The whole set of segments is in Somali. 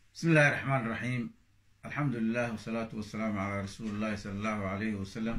bismi illaahi raxmaan raxiim alxamdu lilah wasalaatu wasalaamu calaa rasuuli illahi sala allahu alayhi wasalam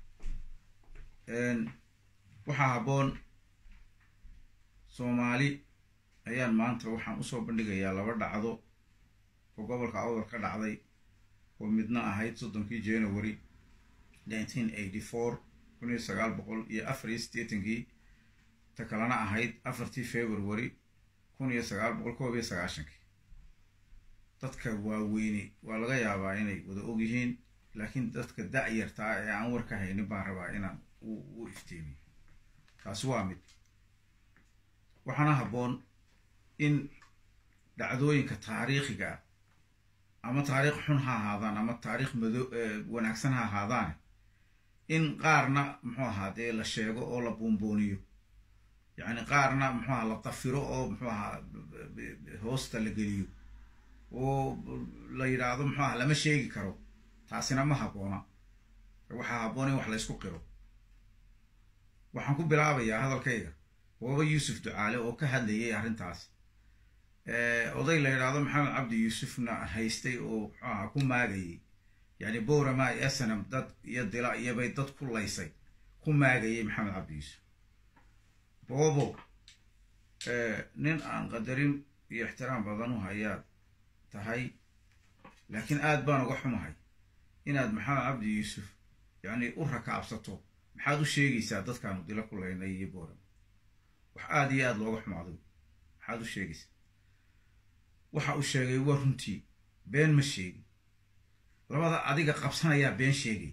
waxaa habboon soomaali ayaan maanta waxaan usoo bandhigayaa laba dhacdo oo gobolka awdal ka dhacday oo midna ahayd soddonkii january nineteen eighty four kun iyo sagaal boqol iyo afar iyo siddeetankii ta kalena ahayd afartii february kun iyo sagaal boqol koob iyo sagaashankii dadka waaweyne waa laga yaabaa inay wada og yihiin laakiin dadka da-yartaa ee aan war ka haynin baan rabaa inaan u ifteemiyo taasi waa mid waxaana habboon in dhacdooyinka taariikhiga ah ama taariikh xun ha ahaadaan ama taariikh mado wanaagsan ha ahaadaane in qaarna muxuu ahaa dee la sheego oo la buunbuuniyo yacni qaarna muxuu aha la dafiro oo muxuu ahaa hoosta la geliyo oo la yidhaahdo muxuu aha lama sheegi karo taasina ma habboona waxaa habboon in wax la ysku qiro waxaan ku bilaabayaa hadalkayga waba yuusuf ducaale oo ka hadlayay arrintaas oday la yidhaahdo maxamed cabdi yuusufna haystay oo muxuu aha ku maagayay yacni bowrama iyo snam dad iyo dila iyobay dad ku laysay ku maagayay maxamed cabdi yuusuf boobo nin aan qadarin iyo ixtiraam badan u hayaad tahay laakiin aad baan uga xumahay inaad maxamed cabdi yuusuf yacni u rakaabsato maxaad u sheegaysaa dadkaanu dila ku laynay iyo bowrama wax aada iyo aada looga xumaado maxaad u sheegaysaa waxa uu sheegay waa runtii been ma sheegin labada adiga qabsanayaa been sheegay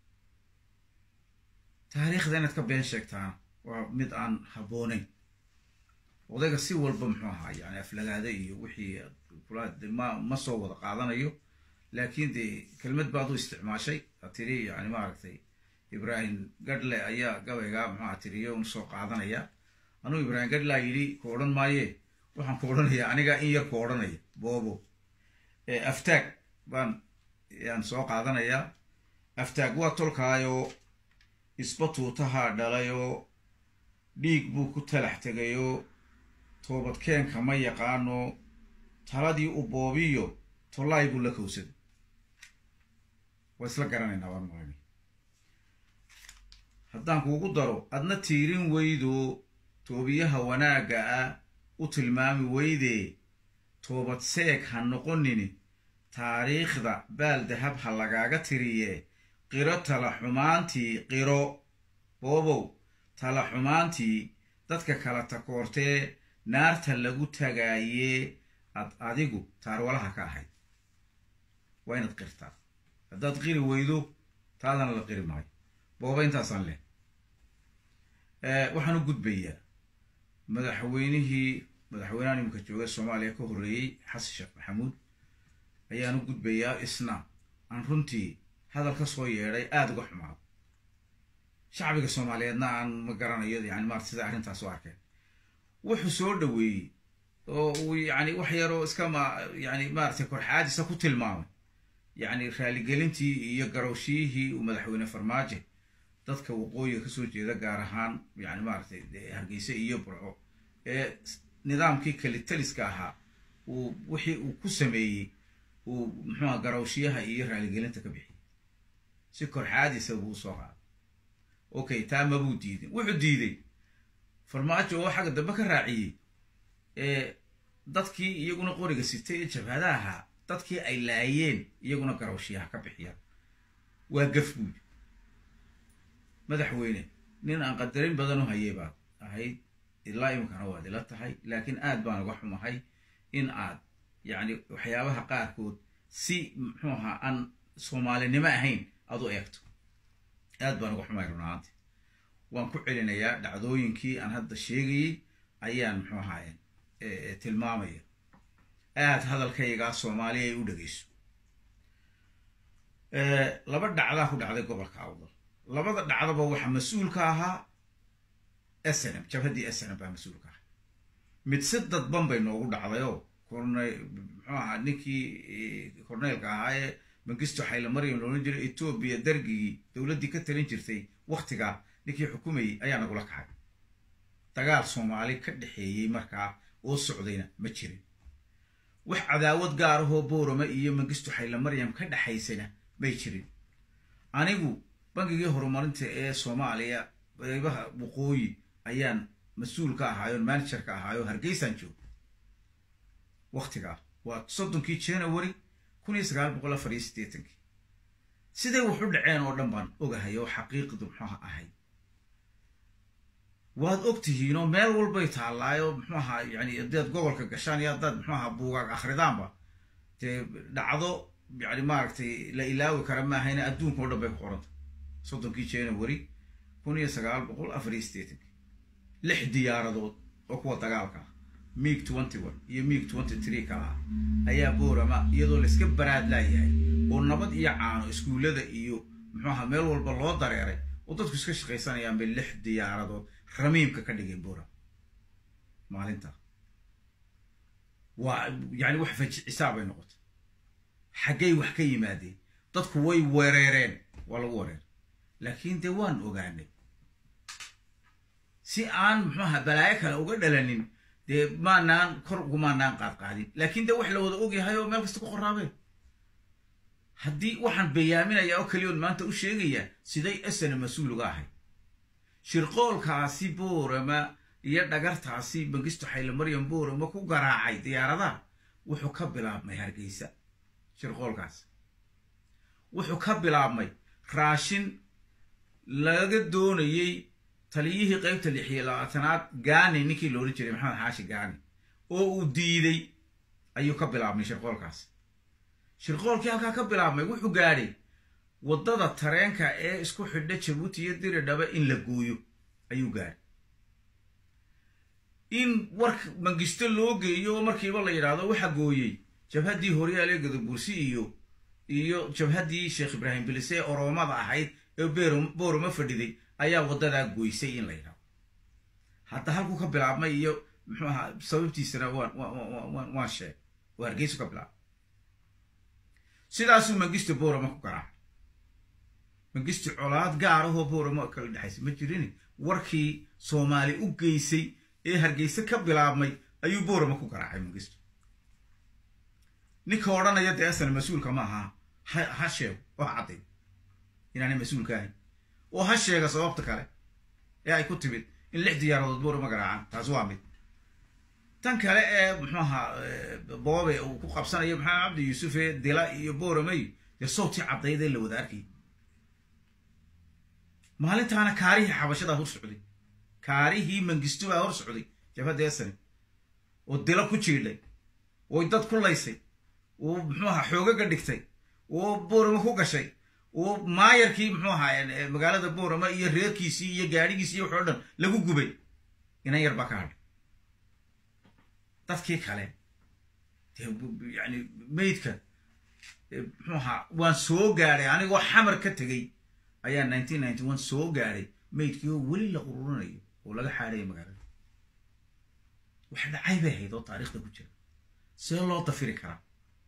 taariikhda inaad ka been sheegtaana waa mid aan habboonayn odayga si walba muxuu ahaa yani aflagaada iyo wixii kula ma ma soo wada qaadanayo laakiin dee kelmad baad u isticmaashay a tiri yani maaragtay ibraahim gadhle ayaa gabaygaa muxuaha tiriyo un soo qaadanaya anuu ibraahim gadhlaa yidhi ku odhan maaye waxaan ku odhanayaa anigaa in yar ku odhanaya boobo aftaag baan yaan soo qaadanayaa aftaag waa tolkaayoo isba tuutahaa dhalayoo dhiig buu ku talax tegayoo toobadkeenka ma yaqaano taladii u boobiyo tollaay buu la kowsaday waa isla garanaynaa waan maranay haddaan kuugu daro adna tiirin weydo toobiyaha wanaagga ah u tilmaami weydee toobad seeg ha noqonini taariikhda baal dahab ha lagaaga tiriye qiro tala xumaantii qiro boobow tala xumaantii dadka kala takoortee naarta lagu tagaayee ad adigu taarwalaha ka ahayd waa inaad qirtaa haddaad qiri weydo taadana la qiri maayo booba intaasaan leh waxaan u gudbayaa madaxweynihii madaxweynaha nimanka jooga soomaaliya ka horreeyey xasan sheekh maxamuud ayaan u gudbayaa isna aan runtii hadal ka soo yeedhay aada uga xumaado shacbiga soomaaliyeedna aan ma garanayo yani maarata sida arrintaas u arkeen wuxuu soo dhoweeyey oo uu yani wax yaroo iska ma yani maaratay korxaadisa ku tilmaamay yacni raaligelintii iyo garowshiyihii uu madaxweyne farmaajo dadka waqooyiga kasoo jeeda gaar ahaan yani maaratay hargeyse iyo burco ee nidaamkii kalitaliska ahaa uu wixii uu ku sameeyey uu muxuuha garowshiyaha iyo raaligelinta ka bixiyey si korxaadisa buu usoo qaaday okay taa mabuu diidin wuxuu diiday farmaajo oo xagga dambe ka raaciyey ee dadkii iyaguna qoriga sitay ee jabhadaha ahaa dadkii ay laayeen iyaguna garowshiyaha ka bixiyaan waa gaf buudi madaxweyne nin aan qadarin badan u hayay baad ahayd ilaa iminkana waad ila tahay laakiin aad baan uga xumahay in aad yacni waxyaabaha qaarkood si muxuu ahaa aan soomaalinimo ahayn aad u eegto aad baan uga xumahay runahaanti waan ku celinayaa dhacdooyinkii aan hadda sheegayey ayaan muxuu ahaaye tilmaamaya aad hadalkaygaa soomaaliya ay u dhegeyso laba dhacdaa ku dhacday gobolka awdal labada dhacdaba waxaa mas-uulka ahaa snm jabhaddii snm baa mas-uulka ahaa mid si dadban bay noogu dhacdayoo korne muxuu ahaa ninkii korneylka ahaa ee mangisto xaylomaryam loolan jiray etoobiya dargigii dowladdii ka talin jirtay waktigaa ninkii xukumayey ayaa nagula kacay dagaal soomaali ka dhexeeyey markaa oo socdayna ma jirin wax cadaawad gaar ahoo boorama iyo mangistu xayla maryam ka dhexaysana may jirin anigu bangigii horumarinta ee soomaaliya qeybaha waqooyi ayaan mas-uul ka ahaayo manager ka ahaayo hargeysaan joogo waktigaa waa soddonkii january kun iyo sagaal boqol afar iyo siddeetankii siday wax u dhaceen oo dhan baan ogahay oo xaqiiqdu muxuuha ahay waad og tihiinoo meel walbay taallaayo muxuu ahaa yani haddaad gobolka gashaan iyo haddaad muxuu ahaa buugaag akhridaanba dee dhacdo yani maaragtay la ilaawi kara maahayna adduunka o dhan bay ku qoranta soddonkii january kun iyo sagaal boqol afar iyo siddeetankii lix diyaaradood oo kuwa dagaalka ah miig twenty one iyo miig twenty three ka ah ayaa boorama iyadoo layska baraad laayahay oo nabad iyo caano iskuullada iyo muxuu ahaa meel walba loo dareeray oo dadku iska shaqaysanayaan bay lix diyaaradood ramiimka ka dhigeen boora maalinta waa yani wax fajicisaa bay noqotay xaggay wax ka yimaadeen dadku way wereereen waa lagu wareer laakiin dee waan ogaanay si aan muxuaha balaayo kale uga dhalanin dee maanaan kor ugumaanaan qaadqaadin laakiin dee wax la wada ogyahay oo meel kasta ku qoraabeen haddii waxaan bayaaminayaa oo keliyoon maanta u sheegayaa siday esana mas-uul uga ahay shirqoolkaasi boorama iyo dhagartaasi mangistu xayla maryam boorama ku garaacay diyaaradaha wuxuu ka bilaabmay hargeysa shirqoolkaas wuxuu ka bilaabmay raashin laga doonayey taliyihii qaybta lix iyo labaatanaad gaani ninkii loodhan jiray maxamed xaashi gaani oo uu diiday ayuu ka bilaabmay shirqoolkaas shirqoolkii halkaa ka bilaabmay wuxuu gaadhay waddada tareenka ee isku xidha jabuuti iyo diridhaba in la gooyo ayuu gaadhay in warka mangisto loo geeyo oo markiiba la yidhaahdo waxa gooyey jabhaddii horyaale gadabursi iyo iyo jabhaddii sheekh ibraahim bilise ee oroomada ahayd ee boorama fadhiday ayaa waddadaa goysay in la yidhahdo hadda halkuu ka bilaabmay iyo muxuu ahaa sababtiisana waan waan waan sheeg oo hargeysu ka bilaabmay sidaasuu mangisto boorama ku garaacay mangisto colaad gaar ahoo boorama kala dhexaysa ma jirin warkii soomaali u geysay ee hargeyse ka bilaabmay ayuu boorama ku garaacay mangisto ninka odhanaya dee asana mas-uulka ma aha ha ha sheego oo ha cadday inaanay mas-uulka ahayn oo ha sheega sababta kale ee ay ku timid in lix diyaaradood boorama garaacaan taas waa mid tan kale ee muxuu ahaa boobe uu ku qabsanayo maxamed cabdi yuusufe dila iyo booramey dee sawtii caddayd ee la wada arkay maalintaana kaarihii xabashadaa hor socday kaarihii mangisto baa hor socday jabhadda esani oo dilo ku jiidhay oo dad ku laysay oo muxuu ahaa xoogaga dhigtay oo boorama ku gashay oo maayarkii muxuu ahaa magaalada boorama iyo reerkiisii iyo gaadhigiisii iyo waxoo dhan lagu gubay inan yar baa ka hadhay dadkii kale dee yani maydka muxuu ahaa waan soo gaadhay anigoo xamar ka tegey ayaa nineteen ninety one soo gaadhay maydkii oo weli la ururinayo oo laga xaadhaya magaalada wax dhacay bay ahayd oo taariikhda ku jira see loo dafiri karaa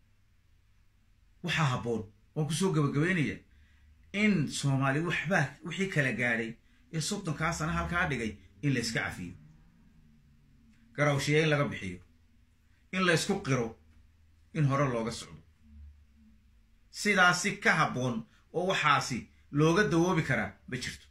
waxaa habboon waan kusoo gabagabeynaya in soomaali waxbaa wixii kala gaadhay ee soddonkaa sana halkaa dhigay in la yska cafiyo garawshiya in laga bixiyo in la ysku qiro in hore looga socdo sidaasi ka habboon oo waxaasi looga dawoobi karaa ma jirto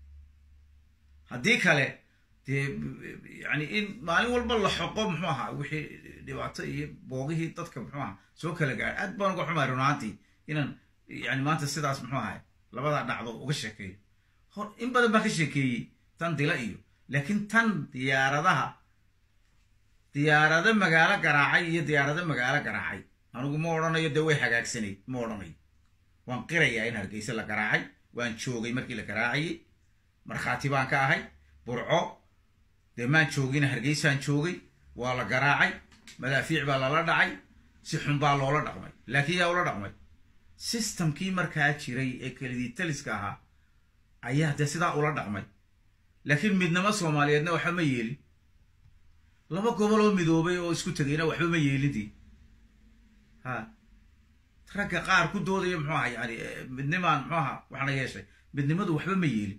haddii kale dee yani in maalin walba la xoqo muxuu ahaa wixii dhibaato iyo boogihii dadka muxuu ahaa soo kala gaadhay aad baan uga xumaay runaantii inaan yani maanta sidaas muxuu ahay labadaa dhacdo uga sheekeeyo hor in badan baan ka sheekeeyey tan dila iyo laakiin tan diyaaradaha diyaarado magaalo garaacay iyo diyaarado magaalo garaacay anigu ma odhanayo dee way hagaagsanayd ma odhanayo waan qirayaa in hargeyse la garaacay waan joogay markii la garaacayey markhaati baan ka ahay burco dee maan joogina hargeysaan joogay waa la garaacay madaafiic baa lala dhacay si xun baa loola dhaqmay laakiin yaa ula dhaqmay sistamkii markaa jiray ee kelidii taliska ahaa ayaa dee sidaa ula dhaqmay laakiin midnimo soomaaliyeedna waxba ma yeelin laba gobol oo midoobay oo isku tegayna waxba ma yeelindii ha ragga qaar ku doodaya muxuu aha yani midnimaan muxuu aha waxna yeeshay midnimadu waxba ma yeelin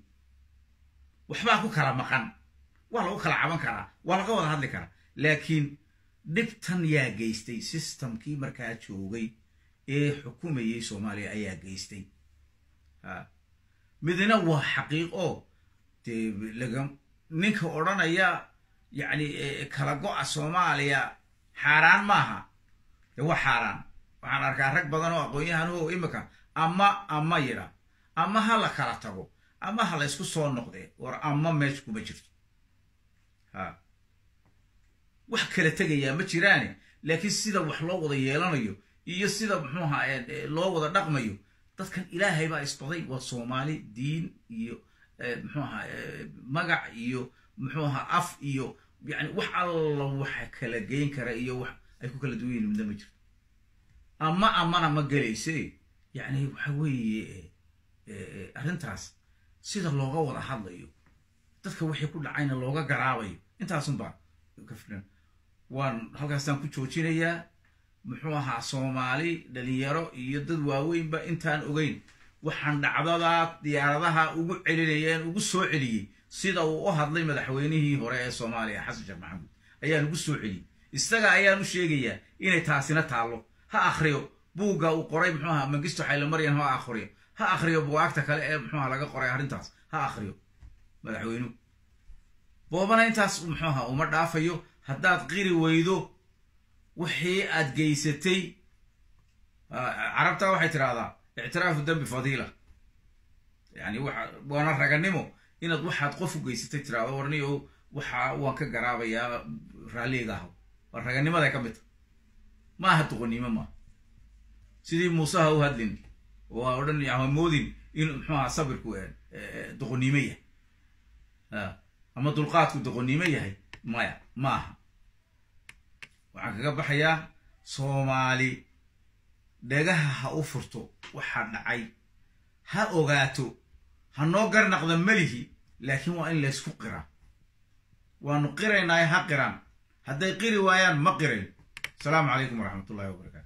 waxbaa ku kala maqan waa lagu kala caban karaa waa laga wada hadli karaa laakiin dhibtan yaa geystay systemkii markaa joogay ee xukumayay soomaaliya ayaa geystay midna waa xaqiiq oo dee laga ninka odhanaya yacni kala go-a soomaaliya xaaraan maaha dee waa xaaraan waxaan arkaa rag badan oo aqoon-yahan o imika ama ama yidha ama ha la kala tago ama ha la ysku soo noqdee war ama meesha kuma jirto ha wax kala tegayaa ma jiraane laakiin sida wax loo wada yeelanayo iyo sida muxuuha loo wada dhaqmayo dadkan ilaahay baa isbaday waa soomaali diin iyo muxuuha magac iyo muxuuha af iyo yani wax alla waxa kala geyn kara iyo wax ay ku kala duwan yihin midna ma jirto ama amana ma gelayse yani waxa weeye arrintaas sida looga wada hadlayo dadka wixii ku dhacayna looga garaabayo intaasunbaa ka filan waan halkaasaan ku joojinayaa muxuu ahaa soomaali dhalinyaro iyo dad waaweynba intaan ogeyn waxaan dhacdadaa diyaaradaha ugu celinayeen ugu soo celiyey sida uu u hadlay madaxweynihii hore ee soomaaliya xasan sheekh maxamuud ayaan ugu soo celiyey isaga ayaan u sheegayaa inay taasina taallo ha akhriyo buugga uu qoray muxuu ahaa mangisto xaylomaryan ha akhriyo ha akhriyo bugaagta kale ee muxuuha laga qoray arrintaas ha akhriyo madaxweynuhu boobana intaas muxuu ahaa uma dhaafayo haddaad qiri weydo wixii aad geysatay carabtaa waxay tidhaahdaa ictiraafu dembi fadiila yani waxa waana raganimo inaad waxaad qof u geysatay tirahdo warniyo waxa waan ka garaabayaa raalliga ahaw waa raganimaday ka mid ta ma aha doqonnimo maaha sidii muuseha u hadlin waa odhan ama moodin in muxuu aha sabirku doqonnimo yahay ama dulqaadku doqonnimo yahay maya ma aha waxaan kaga baxayaa soomaali dhagaha ha u furto waxaa dhacay ha ogaato ha noo garnaqda melihi laakiin waa in laysku qiraa waanu qiraynaayo ha qiraan hadday qiri waayaan ma qirayn asalaamu calaykum waraxmat ullahi wabarakatu